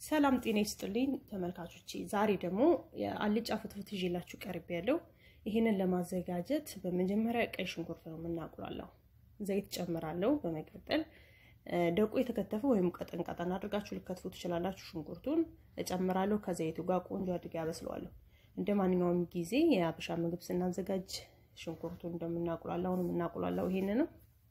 ሰላም ጤና ይስጥልኝ ተመልካቾቼ፣ ዛሬ ደግሞ የአልጫ ፍትፍት ይዤላችሁ ቀርቤ ያለው። ይህንን ለማዘጋጀት በመጀመሪያ ቀይ ሽንኩርት ነው የምናቁላለው። ዘይት ጨምራለሁ። በመቀጠል ደቆ የተከተፈ ወይም ቀጠን ቀጠን አድርጋችሁ ልከትፉ ትችላላችሁ። ሽንኩርቱን እጨምራለሁ። ከዘይቱ ጋር ቆንጆ አድርጌ ያበስለዋለሁ። እንደ ማንኛውም ጊዜ የአበሻ ምግብ ስናዘጋጅ ሽንኩርቱን እንደምናቁላላው ነው የምናቁላላው። ይሄንንም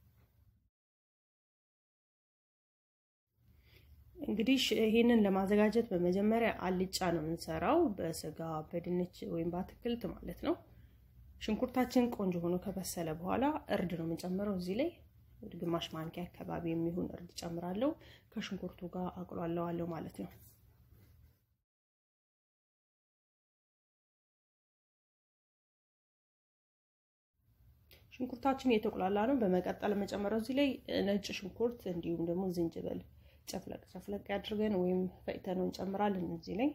እንግዲህ ይሄንን ለማዘጋጀት በመጀመሪያ አልጫ ነው የምንሰራው፣ በስጋ በድንች ወይም በአትክልት ማለት ነው። ሽንኩርታችን ቆንጆ ሆኖ ከበሰለ በኋላ እርድ ነው የምንጨምረው። እዚህ ላይ ግማሽ ማንኪያ አካባቢ የሚሆን እርድ ጨምራለሁ። ከሽንኩርቱ ጋር አቁላለዋለሁ ማለት ነው። ሽንኩርታችን የተቁላላ ነው። በመቀጠል መጨመረው እዚህ ላይ ነጭ ሽንኩርት እንዲሁም ደግሞ ዝንጅብል ጨፍለቅ ጨፍለቅ አድርገን ወይም ፈጭተነው እንጨምራለን እዚህ ላይ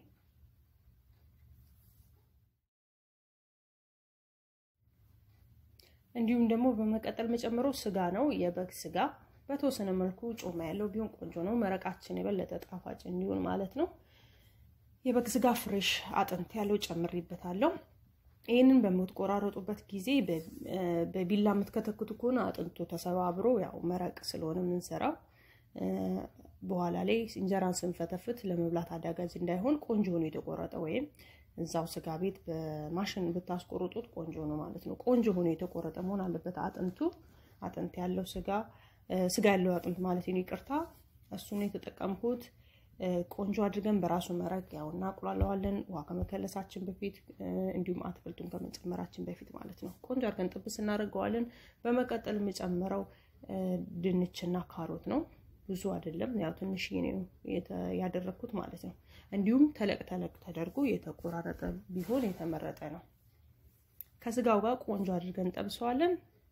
እንዲሁም ደግሞ በመቀጠል መጨመረው ስጋ ነው። የበግ ስጋ በተወሰነ መልኩ ጮማ ያለው ቢሆን ቆንጆ ነው። መረቃችን የበለጠ ጣፋጭ እንዲሆን ማለት ነው። የበግ ስጋ ፍሬሽ አጥንት ያለው ጨምሬበታለሁ። ይህንን በምትቆራረጡበት ጊዜ በቢላ የምትከተክቱ ከሆነ አጥንቱ ተሰባብሮ ያው መረቅ ስለሆነ የምንሰራው በኋላ ላይ እንጀራን ስንፈተፍት ለመብላት አዳጋጅ እንዳይሆን ቆንጆ ሆኖ የተቆረጠ ወይም እዛው ስጋ ቤት በማሽን ብታስቆርጡት ቆንጆ ነው ማለት ነው። ቆንጆ ሆኖ የተቆረጠ መሆን አለበት። አጥንቱ አጥንት ያለው ስጋ ስጋ ያለው አጥንት ማለት ነው፣ ይቅርታ። እሱን የተጠቀምኩት ቆንጆ አድርገን በራሱ መረቅ ያው እናቁላለዋለን፣ ውሃ ከመከለሳችን በፊት እንዲሁም አትክልቱን ከመጨመራችን በፊት ማለት ነው። ቆንጆ አድርገን ጥብስ እናደርገዋለን። በመቀጠል የምጨምረው ድንችና ካሮት ነው። ብዙ አይደለም፣ ያው ትንሽ ነው ያደረግኩት ማለት ነው። እንዲሁም ተለቅ ተለቅ ተደርጎ የተቆራረጠ ቢሆን የተመረጠ ነው። ከስጋው ጋር ቆንጆ አድርገን ጠብሰዋለን።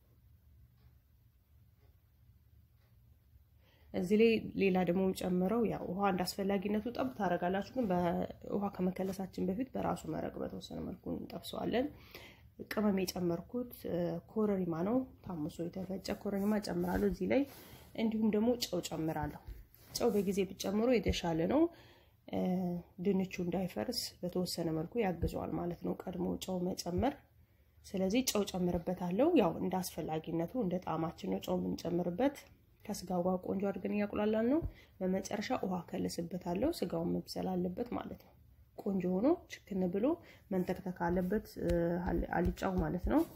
እዚህ ላይ ሌላ ደግሞ ጨምረው ያው ውሃ እንዳስፈላጊነቱ ጠብ ታደርጋላችሁ፣ ግን በውሃ ከመከለሳችን በፊት በራሱ መረቅ በተወሰነ መልኩ እንጠብሰዋለን። ቅመም የጨመርኩት ኮረሪማ ነው፣ ታምሶ የተፈጨ ኮረሪማ ጨምራለሁ እዚህ ላይ እንዲሁም ደግሞ ጨው ጨምራለሁ። ጨው በጊዜ ብጨምሮ የተሻለ ነው። ድንቹ እንዳይፈርስ በተወሰነ መልኩ ያግዘዋል ማለት ነው፣ ቀድሞ ጨው መጨመር። ስለዚህ ጨው ጨምርበታለሁ። ያው እንደ አስፈላጊነቱ እንደ ጣዕማችን ነው ጨው የምንጨምርበት። ከስጋው ጋር ቆንጆ አድርገን እያቁላላን ነው። በመጨረሻ ውሃ ከልስበታለሁ። ስጋውን መብሰል አለበት ማለት ነው። ቆንጆ ሆኖ ችክን ብሎ መንተክተክ አለበት አልጫው ማለት ነው።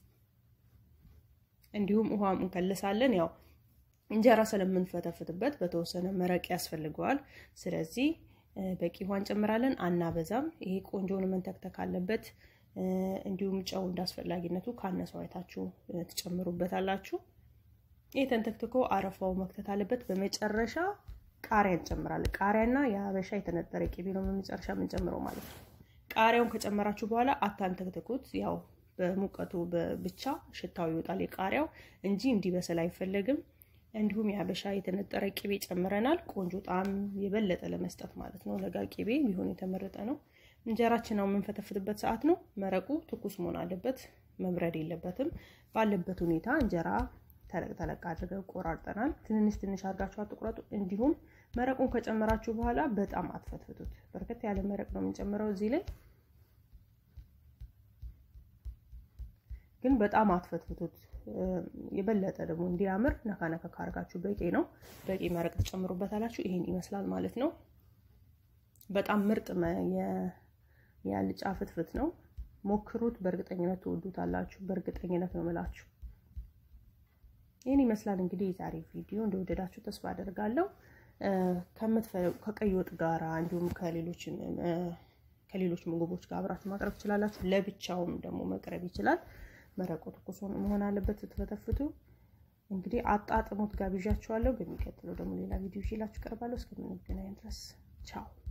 እንዲሁም ውሃ እንከልሳለን ያው እንጀራ ስለምንፈተፍትበት በተወሰነ መረቅ ያስፈልገዋል። ስለዚህ በቂ ውሃ እንጨምራለን፣ አናበዛም። ይሄ ቆንጆውን መንተክተክ አለበት። እንዲሁም ጨው እንዳስፈላጊነቱ ካነሰው አይታችሁ ትጨምሩበታላችሁ። ይህ ተንተክትኮ አረፋው መክተት አለበት። በመጨረሻ ቃሪያ እንጨምራለን። ቃሪያና የሀበሻ የተነጠረ ቅቤ ነው በመጨረሻ የምንጨምረው ማለት ነው። ቃሪያውን ከጨመራችሁ በኋላ አታንተክትኩት። ያው በሙቀቱ ብቻ ሽታው ይወጣል የቃሪያው እንጂ እንዲበስል አይፈለግም። እንዲሁም የሀበሻ የተነጠረ ቅቤ ጨምረናል። ቆንጆ ጣዕም የበለጠ ለመስጠት ማለት ነው። ለጋ ቅቤ ቢሆን የተመረጠ ነው። እንጀራችን ነው የምንፈተፍትበት ሰዓት ነው። መረቁ ትኩስ መሆን አለበት፣ መብረድ የለበትም። ባለበት ሁኔታ እንጀራ ተለቅ ተለቅ አድርገን ቆራርጠናል። ትንንሽ ትንሽ አድርጋችሁ አትቁረጡ። እንዲሁም መረቁን ከጨመራችሁ በኋላ በጣም አትፈትፍቱት። በርከት ያለ መረቅ ነው የምንጨምረው እዚህ ላይ ግን በጣም አትፈትፍቱት። የበለጠ ደግሞ እንዲያምር ነካ ነካ ካርጋችሁ በቂ ነው። በቂ መረቅ ትጨምሩበታላችሁ። ይሄን ይመስላል ማለት ነው። በጣም ምርጥ የአልጫ ፍትፍት ነው። ሞክሩት። በእርግጠኝነት ትወዱታላችሁ። በእርግጠኝነት ነው የምላችሁ። ይህን ይመስላል እንግዲህ የዛሬ ቪዲዮ እንደወደዳችሁ ተስፋ አደርጋለሁ። ከቀይ ወጥ ጋራ እንዲሁም ከሌሎች ምግቦች ጋር አብራችሁ ማቅረብ ትችላላችሁ። ለብቻውም ደግሞ መቅረብ ይችላል። መረቁ ትኩስ መሆን አለበት። ስትፈተፍቱ እንግዲህ አጣጥሞት ጋብዣችኋለሁ። በሚቀጥለው ደግሞ ሌላ ቪዲዮ ይዤላችሁ እቀርባለሁ። እስከምንገናኝ ድረስ ቻው።